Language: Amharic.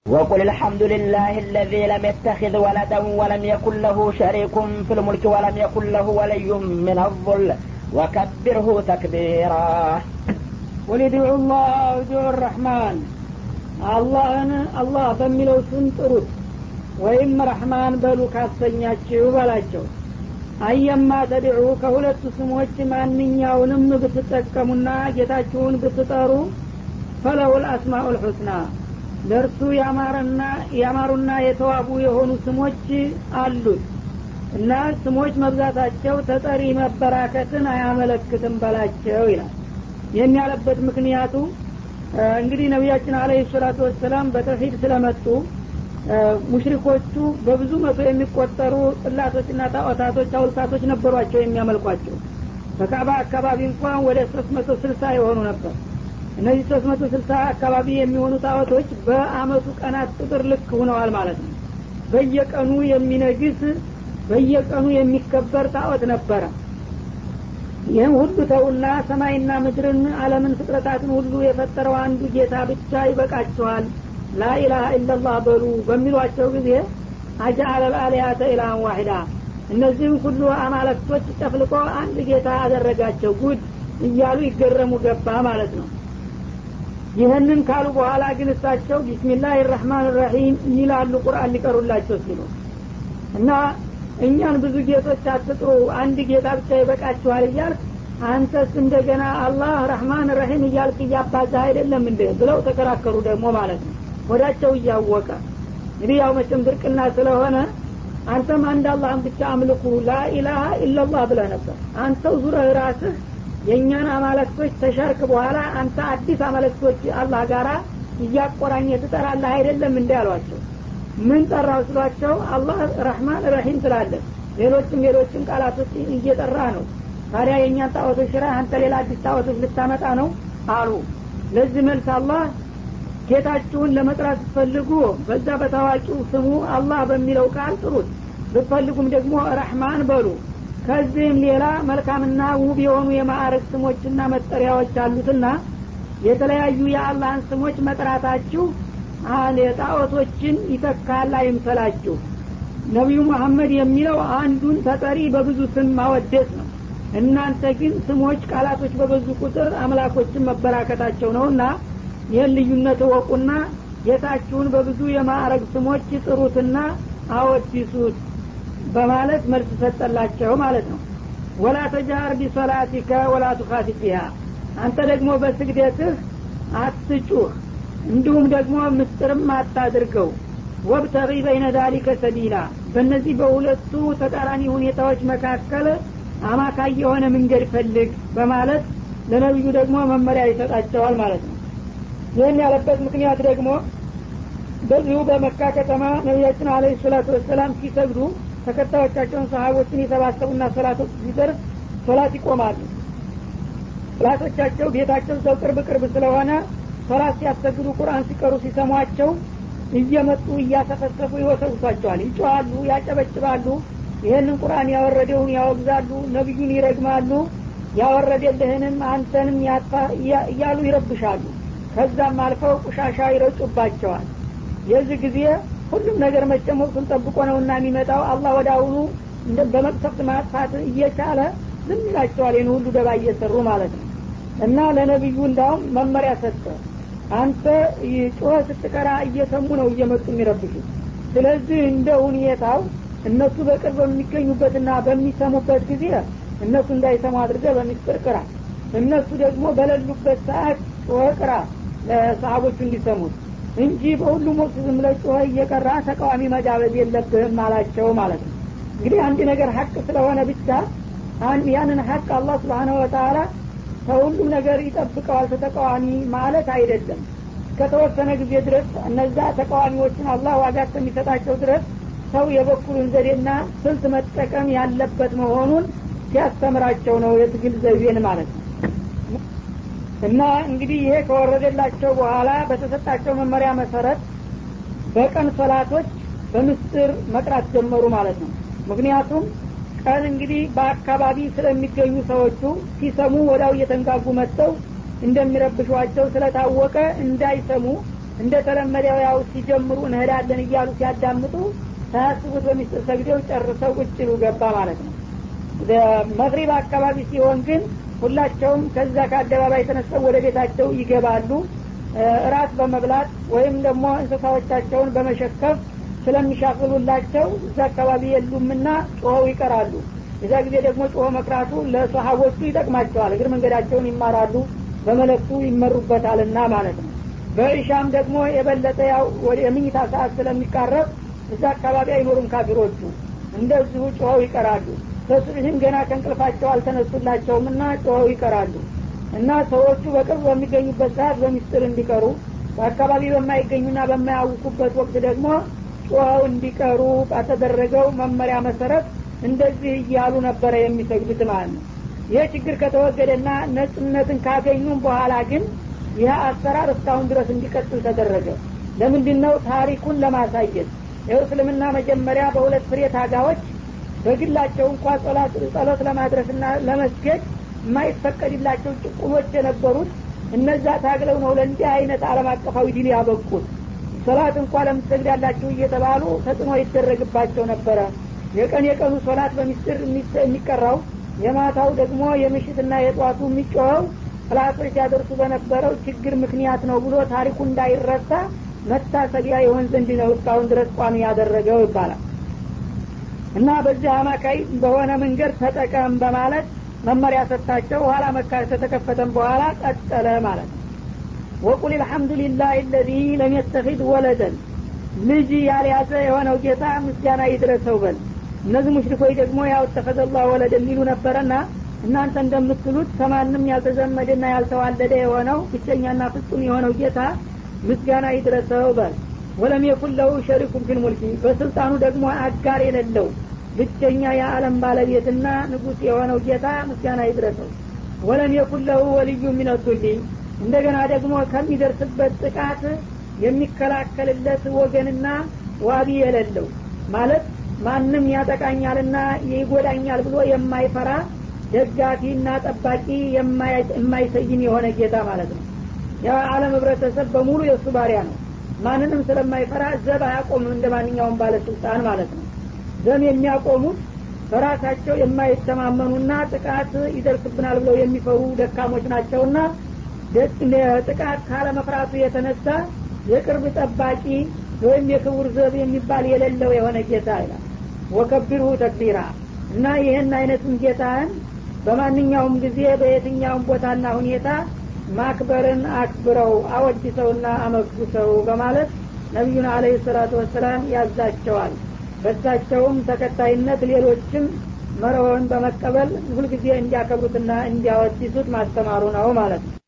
وقل الحمد لله الذي لم يتخذ ولدا ولم يكن له شريك في الملك ولم يكن له ولي من الظل وكبره تكبيرا قل ادعوا الله او ادعوا الرحمن አላህን አላህ በሚለው ስም ጥሩት ወይም ረሕማን በሉ ካሰኛችሁ በላቸው አየማ ተድዑ ከሁለቱ ስሞች ማንኛውንም ብትጠቀሙና ጌታችሁን ብትጠሩ ፈለውል አስማኡል ሑስና ለእርሱ ያማረና ያማሩና የተዋቡ የሆኑ ስሞች አሉት እና ስሞች መብዛታቸው ተጠሪ መበራከትን አያመለክትም በላቸው ይላል ይህን ያለበት ምክንያቱ እንግዲህ ነቢያችን አለህ ሰላቱ ወሰላም በተውሂድ ስለመጡ ሙሽሪኮቹ በብዙ መቶ የሚቆጠሩ ጥላቶችና ጣዖታቶች አውልታቶች ነበሯቸው የሚያመልኳቸው በካባ አካባቢ እንኳን ወደ ሶስት መቶ ስልሳ የሆኑ ነበር እነዚህ ሶስት መቶ ስልሳ አካባቢ የሚሆኑ ጣዖቶች በአመቱ ቀናት ቁጥር ልክ ሁነዋል ማለት ነው በየቀኑ የሚነግስ በየቀኑ የሚከበር ጣዖት ነበረ ይህም ሁሉ ተውና ሰማይና ምድርን አለምን ፍጥረታትን ሁሉ የፈጠረው አንዱ ጌታ ብቻ ይበቃችኋል ላኢላሀ ኢላላህ በሉ በሚሏቸው ጊዜ አጃአለ ልአሊያተ ኢላሃን ዋሂዳ እነዚህም ሁሉ አማለክቶች ጨፍልቆ አንድ ጌታ አደረጋቸው ጉድ እያሉ ይገረሙ ገባ ማለት ነው ይህንን ካሉ በኋላ ግን እሳቸው ቢስሚላህ ራህማን ራሒም ይላሉ ቁርአን ሊቀሩላቸው ሲሉ እና እኛን ብዙ ጌቶች አትጥሩ አንድ ጌታ ብቻ ይበቃችኋል እያልክ አንተስ እንደገና አላህ ረህማን ረሂም እያልክ እያባዛ አይደለም እንደ ብለው ተከራከሩ ደግሞ ማለት ነው ወዳቸው እያወቀ እንግዲህ ያው መቼም ድርቅና ስለሆነ አንተም አንድ አላህን ብቻ አምልኩ ላኢላሀ ኢላላህ ብለህ ነበር አንተው ዙረህ ራስህ የእኛን አማለክቶች ተሻርክ በኋላ አንተ አዲስ አማለክቶች አላህ ጋራ እያቆራኘ ትጠራለህ አይደለም እንዲ አሏቸው ምን ጠራው ስሏቸው አላህ ረህማን ረሂም ትላለን ሌሎችም ሌሎችም ቃላቶች እየጠራ ነው ታዲያ የእኛን ጣዖቶች ሽራ አንተ ሌላ አዲስ ጣዖቶች ልታመጣ ነው አሉ ለዚህ መልስ አላህ ጌታችሁን ለመጥራት ስትፈልጉ በዛ በታዋቂው ስሙ አላህ በሚለው ቃል ጥሩት ብትፈልጉም ደግሞ ረህማን በሉ ከዚህም ሌላ መልካምና ውብ የሆኑ የማዕረግ ስሞችና መጠሪያዎች አሉትና የተለያዩ የአላህን ስሞች መጥራታችሁ የጣዖቶችን ይተካል አይምሰላችሁ ነቢዩ መሐመድ የሚለው አንዱን ተጠሪ በብዙ ስም ማወደስ ነው እናንተ ግን ስሞች ቃላቶች በበዙ ቁጥር አምላኮችን መበራከታቸው ነውና ይህን ልዩነት እወቁና ጌታችሁን በብዙ የማዕረግ ስሞች ጥሩትና አወዲሱት በማለት መልስ ሰጠላቸው ማለት ነው ወላ ተጃር ቢሶላቲከ ወላ ቱካፊት ቢሃ አንተ ደግሞ በስግደትህ አትጩህ እንዲሁም ደግሞ ምስጥርም አታድርገው ወብተቂ በይነ ዳሊከ ሰቢላ በእነዚህ በሁለቱ ተቃራኒ ሁኔታዎች መካከል አማካይ የሆነ መንገድ ፈልግ በማለት ለነቢዩ ደግሞ መመሪያ ይሰጣቸዋል ማለት ነው ይህን ያለበት ምክንያት ደግሞ በዚሁ በመካ ከተማ ነቢያችን አለ ሰላቱ ወሰላም ሲሰግዱ ተከታዮቻቸውን ሰሀቦችን የሰባሰቡና ሶላቶች ሲደርስ ሶላት ይቆማሉ ሶላቶቻቸው ቤታቸው ሰው ቅርብ ቅርብ ስለሆነ ሶላት ሲያሰግዱ ቁርአን ሲቀሩ ሲሰሟቸው እየመጡ እያሰፈሰፉ ይወሰውሷቸዋል ይጮሃሉ ያጨበጭባሉ ይህንን ቁርአን ያወረደውን ያወግዛሉ ነቢዩን ይረግማሉ ያወረደልህንም አንተንም ያጥፋ እያሉ ይረብሻሉ ከዛም አልፈው ቁሻሻ ይረጩባቸዋል የዚህ ጊዜ ሁሉም ነገር መቼም ወቅቱን ጠብቆ ነውና የሚመጣው አላህ ወደ አሁኑ በመቅሰፍት ማጥፋት እየቻለ ዝም ይላቸዋል ይህን ሁሉ ደባ እየሰሩ ማለት ነው እና ለነቢዩ እንዳውም መመሪያ ሰጠ አንተ ጮኸ ስትቀራ እየሰሙ ነው እየመጡ የሚረብሹ ስለዚህ እንደ ሁኔታው እነሱ በቅርብ በሚገኙበትና በሚሰሙበት ጊዜ እነሱ እንዳይሰሙ አድርገ በሚስጥር ቅራ እነሱ ደግሞ በሌሉበት ሰዓት ጮኸ ቅራ ለሰሀቦቹ እንዲሰሙት እንጂ በሁሉም ወቅት ዝም ብለህ ጮኸ እየቀራ ተቃዋሚ መጋበዝ የለብህም አላቸው ማለት ነው እንግዲህ አንድ ነገር ሀቅ ስለሆነ ብቻ ያንን ሀቅ አላህ ስብሓነ ወተላ ከሁሉም ነገር ይጠብቀዋል ተተቃዋሚ ማለት አይደለም እስከተወሰነ ጊዜ ድረስ እነዛ ተቃዋሚዎችን አላህ ዋጋ እስከሚሰጣቸው ድረስ ሰው የበኩሉን ዘዴና ስልት መጠቀም ያለበት መሆኑን ሲያስተምራቸው ነው የትግል ዘይቤን ማለት ነው እና እንግዲህ ይሄ ከወረደላቸው በኋላ በተሰጣቸው መመሪያ መሰረት በቀን ሶላቶች በምስጢር መቅራት ጀመሩ ማለት ነው ምክንያቱም ቀን እንግዲህ በአካባቢ ስለሚገኙ ሰዎቹ ሲሰሙ ወዳው እየተንጋጉ መጥተው እንደሚረብሿቸው ስለታወቀ እንዳይሰሙ እንደ ተለመደው ያው ሲጀምሩ እንሄዳለን እያሉ ሲያዳምጡ ሳያስቡት በሚስጥር ሰግደው ጨርሰው ቁጭ ይሉ ገባ ማለት ነው መግሪብ አካባቢ ሲሆን ግን ሁላቸውም ከዛ ከአደባባይ ተነስተው ወደ ቤታቸው ይገባሉ እራት በመብላት ወይም ደግሞ እንስሳዎቻቸውን በመሸከፍ ስለሚሻፍሉላቸው እዛ አካባቢ የሉምና ጮኸው ይቀራሉ የዛ ጊዜ ደግሞ ጮሆ መቅራቱ ለሰሀቦቹ ይጠቅማቸዋል እግር መንገዳቸውን ይማራሉ በመለክቱ ይመሩበታልና ማለት ነው በእሻም ደግሞ የበለጠ ያው ወደ የምኝታ ሰዓት ስለሚቃረብ እዛ አካባቢ አይኖሩም ካፊሮቹ እንደዚሁ ጮኸው ይቀራሉ በሱብህም ገና ከእንቅልፋቸው አልተነሱላቸውም እና ጮኸው ይቀራሉ እና ሰዎቹ በቅርብ በሚገኙበት ሰዓት በሚስጥር እንዲቀሩ በአካባቢ በማይገኙና በማያውቁበት ወቅት ደግሞ ጮኸው እንዲቀሩ ባተደረገው መመሪያ መሰረት እንደዚህ እያሉ ነበረ የሚሰግዱት ማለት ነው ይህ ችግር ከተወገደና ነጽነትን ካገኙም በኋላ ግን ይህ አሰራር እስካሁን ድረስ እንዲቀጥል ተደረገ ለምንድን ነው ታሪኩን ለማሳየት ይኸው እስልምና መጀመሪያ በሁለት ፍሬ ታጋዎች በግላቸው እንኳ ጸሎት ለማድረስና ለመስገድ የማይፈቀድላቸው ጭቁኖች የነበሩት እነዛ ታግለው ነው ለእንዲህ አይነት አለም አቀፋዊ ዲን ያበቁት ሶላት እንኳ ለምትሰግድ ያላችሁ እየተባሉ ተጽዕኖ ይደረግባቸው ነበረ የቀን የቀኑ ሶላት በሚስጥር የሚቀራው የማታው ደግሞ የምሽትና የጠዋቱ የሚጮኸው ጥላቶች ሲያደርሱ በነበረው ችግር ምክንያት ነው ብሎ ታሪኩ እንዳይረሳ መታሰቢያ የሆን ዘንድ ነው እስካሁን ድረስ ቋሚ ያደረገው ይባላል እና በዚህ አማካይ በሆነ መንገድ ተጠቀም በማለት መመሪያ ሰጥታቸው ኋላ መካ ከተከፈተም በኋላ ቀጠለ ማለት ነው ወቁል ልሐምዱሊላህ ለዚ ለም የተኪድ ወለደን ልጅ ያልያዘ የሆነው ጌታ ምስጋና ይድረሰው በል እነዚህ ሙሽሪኮች ደግሞ ያው ተፈዘላ ወለደ የሚሉ ነበረና እናንተ እንደምትሉት ከማንም ያልተዘመደና ያልተዋለደ የሆነው ብቸኛና ፍጹም የሆነው ጌታ ምስጋና ይድረሰው በል ወለም የኩን ለሁ ሸሪኩም ፊል ሙልኪ በስልጣኑ ደግሞ አጋር የሌለው ብቸኛ የዓለም ባለቤትና ንጉስ የሆነው ጌታ ምስጋና ይድረሰው ወለም የኩን ለሁ ወልዩ ሚነቱሊ እንደገና ደግሞ ከሚደርስበት ጥቃት የሚከላከልለት ወገንና ዋቢ የሌለው ማለት ማንም ያጠቃኛልና ይጎዳኛል ብሎ የማይፈራ ደጋፊና ጠባቂ የማይሰይም የሆነ ጌታ ማለት ነው የዓለም ህብረተሰብ በሙሉ የእሱ ባሪያ ነው ማንንም ስለማይፈራ ዘብ አያቆምም እንደ ማንኛውም ባለስልጣን ማለት ነው ዘም የሚያቆሙት በራሳቸው የማይተማመኑና ጥቃት ይደርስብናል ብለው የሚፈሩ ደካሞች ናቸውና ጥቃት ካለመፍራቱ የተነሳ የቅርብ ጠባቂ ወይም የክቡር ዘብ የሚባል የሌለው የሆነ ጌታ ይላል ወከቢርሁ ተክቢራ እና ይህን አይነቱን ጌታህን በማንኛውም ጊዜ በየትኛውም ቦታና ሁኔታ ማክበርን አክብረው አወድሰውና አመጉሰው በማለት ነቢዩን አለህ ሰላቱ ወሰላም ያዛቸዋል በሳቸውም ተከታይነት ሌሎችም መርሆን በመቀበል ሁልጊዜ እንዲያከብሩትና እንዲያወድሱት ማስተማሩ ነው ማለት ነው